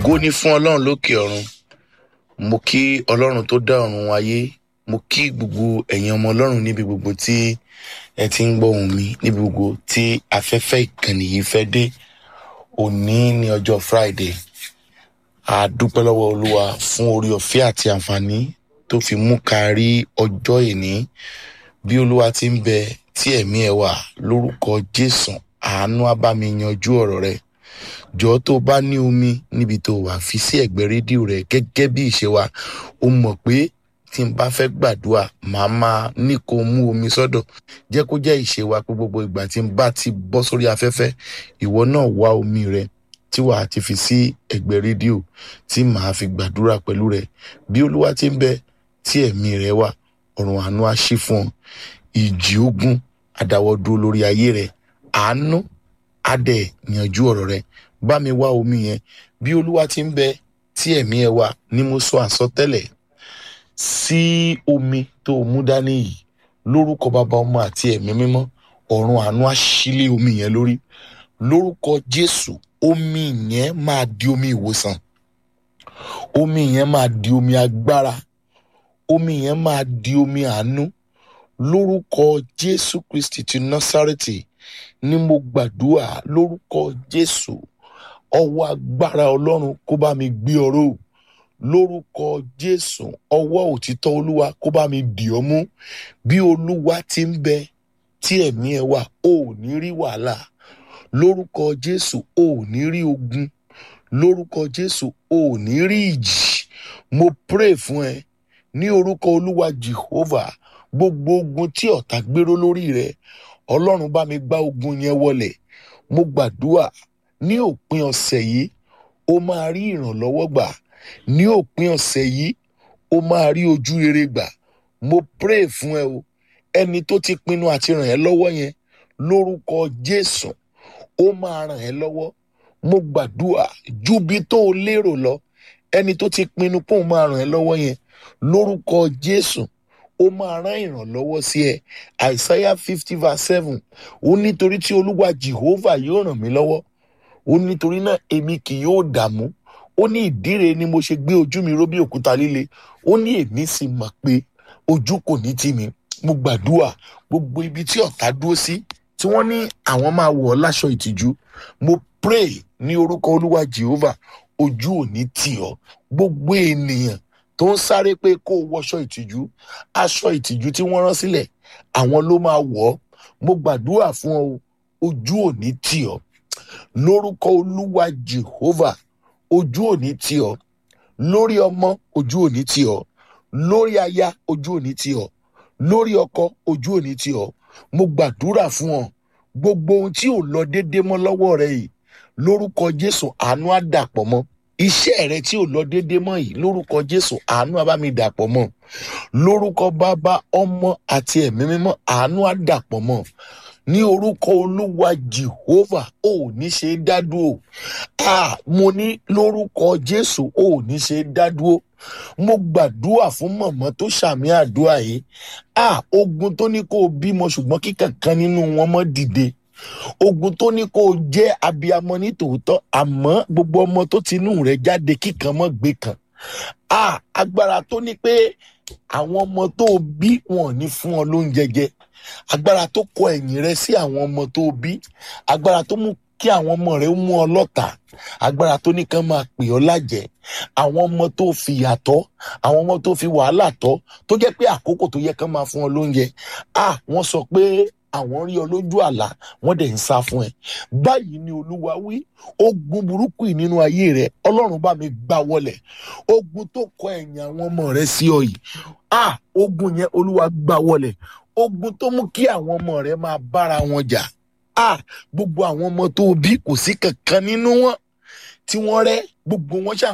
ògo ni fún ọlọ́run lókè ọ̀run mo kí ọlọ́run tó dá ọ̀run ayé mo kí gbogbo ẹ̀yin ọmọ ọlọ́run níbi gbogbo tí ẹ ti ń gbọ́ ohùn mi níbi gbogbo tí afẹ́fẹ́ ìkànnì yìí fẹ́ dé òní ní ọjọ́ friday a dúpẹ́ lọ́wọ́ olúwa fún orí ọ̀fẹ́ àti àǹfààní tó fi mú ká rí ọjọ́ ìní bí olúwa ti ń bẹ tí ẹ̀mí ẹ wà lórúkọ jésù àánú á bá mi yanjú ọ̀rọ̀ rẹ jọ̀ọ́ tó o bá ní omi níbi tó wà fi sí ẹ̀gbẹ́ rédíò rẹ gẹ́gẹ́ bí ìṣe wa o mọ̀ pé tí n bá fẹ́ gbàdúrà màá máa ní kó o mú omi sọ́dọ̀ jẹ́ kó jẹ́ ìṣe wa pé gbogbo ìgbà tí n bá ti bọ́ sórí afẹ́fẹ́ ìwọ náà wá omi rẹ tí wàá ti fi sí ẹ̀gbẹ́ rédíò tí màá fi gbàdúrà pẹ̀lú rẹ bí olúwa ti ń bẹ tí ẹ̀mí rẹ wà ọ̀run àánú á ṣí fún ọ ìjì ogun àdáwọ́ dúró lórí ayé rẹ àánú á dẹ̀ yanjú ọ̀rọ̀ rẹ bá mi wá omi yẹn bí olúwa ti ń bẹ tí ẹ̀mí ẹ wà ni mo sọ àsọtẹ́lẹ̀ sí omi tó o mú dání yìí lórúkọ bàbá ọmọ àti ẹ̀mí mímọ́ ọ̀run àánú á ṣílé omi yẹn lórí lórúkọ jésù omi yẹn máa di omi ìwòsàn omi yẹn máa di omi agbára omi yẹn máa di omi àánú lórúkọ jésù kristi ti násárẹ́tì ni mo gbàdúrà lórúkọ jésù ọwọ́ agbára ọlọ́run kó bá mi gbé ọ̀rọ̀ lórúkọ jésù ọwọ́ òtítọ́ olúwa kó bá mi dì ọ́ mú bí olúwa ti ń bẹ tí ẹ̀mí ẹ wà ò ní rí wàhálà lórúkọ jésù ò ní rí ogun lórúkọ jésù ò ní rí ìjì mo pray fún ẹ ní orúkọ olúwa jehovah gbogbo ogun tí ọ̀tá gbéró lórí rẹ ọlọ́run bá mi gbá ogun yẹn wọlẹ̀ mo gbàdúrà ní òpin ọ̀sẹ̀ yìí o máa rí ìrànlọ́wọ́ gbà ní òpin ọ̀sẹ̀ yìí o máa rí ojú rere gbà mo pray fún ẹ o ẹni tó ti pinnu àti ràn ẹ́ lọ́wọ́ yẹn lórúkọ jésù ó máa ràn ẹ́ lọ́wọ́ mo gbàdúrà ju bí tó o lérò lọ ẹni tó ti pinnu pé òun máa ràn ẹ́ lọ́wọ́ yẹn lórúkọ jésù ó máa rán ìrànlọ́wọ́ sí ẹ àìsáyà fifty verse seven ó nítorí tí olúwa jehovah yóò ràn mí lọ́wọ́ ó nítorí náà èmi kì yóò dààmú ó ní ìdíre ni mo ṣe gbé ojú mi ró bí òkúta líle ó ní èmi sì mọ̀ pé ojú kò ní tì mí mo gbàdúrà gbogbo ibi tí ọ̀tá dúró sí tí wọ́n ní àwọn máa wọ̀ ọ́ láṣọ ìtìjú mo pray ní orúkọ olúwa jehovah ojú ò ní tì ọ́ gbogbo ènìyàn tó ń sáré pé kó o wọṣọ ìtìjú aṣọ ìtìjú tí wọ́n rán sílẹ̀ àwọn ló máa wọ̀ ọ́ mo gbàdúrà fún ọ ojú ò ní tì ọ́ lórúkọ olúwa jehovah ojú ò ní tì ọ́ lórí ọmọ ojú ò ní tì ọ́ lórí aya ojú ò ní tì ọ́ lórí ọkọ ojú ò ní tì ọ́ mo gbàdúrà fún ọ gbogbo ohun tí ò lọ déédé mọ́ lọ́wọ́ rẹ yìí lórúkọ jésù àánú á dàpọ̀ mọ́ iṣẹ́ rẹ tí ò lọ déédé mọ́ yìí lórúkọ jésù àánú á bá mi dàpọ̀ mọ́ lórúkọ bàbá ọmọ àti ẹ̀mí mímọ́ àánú á dàpọ̀ mọ́ ní orúkọ olúwa jehovah ò ní ṣe é dádúró ah mo ní lórúkọ jésù ò ní ṣe é dádúró mo gbàdúrà fún mọ̀mọ́ tó ṣàmì àdúrà yìí ah ogun tó ní kó o bímọ ṣùgbọ́n kíkankan nínú wọn mọ́ dìde ogun tó ní kó o jẹ́ abiyamọ ní tòótọ́ àmọ́ gbogbo ọmọ tó ti inú rẹ̀ jáde kíkan mọ́ gbé kan ah agbára tó ní pé àwọn ọmọ tó o bí wọn ò ní fún ọ lóúnjẹ jẹ agbára tó kọ ẹ̀yìn rẹ sí àwọn ọmọ tó o bí agbára tó mú kí àwọn ọmọ rẹ mú ọ lọ́tà agbára tó ní kán máa pè ọ́ lájẹ́ àwọn ọmọ tó fi yàtọ̀ àwọn ọmọ tó fi wàhálà tọ́ tó jẹ́ pé àkókò tó yẹ kán máa fún ọ lóúnjẹ ah wọ́n sọ pé àwọn rí ọ lójú àlá wọ́n dẹ̀ ń sá fún ẹ báyìí ni olúwa wí ogun burúkú yìí nínú ayé rẹ ọlọ́run bá mi gbá wọlẹ̀ ogun tó kọ ẹ̀yìn àwọn ọmọ rẹ sí ọ yìí ah ogun yẹn olúwa gbá wọlẹ̀ ogun tó mú kí àwọn ọmọ rẹ máa bára wọn jà ah gbogbo àwọn ọmọ tó bí kò sí kankan nínú wọn tí wọ́n rẹ́ gbogbo wọn ṣà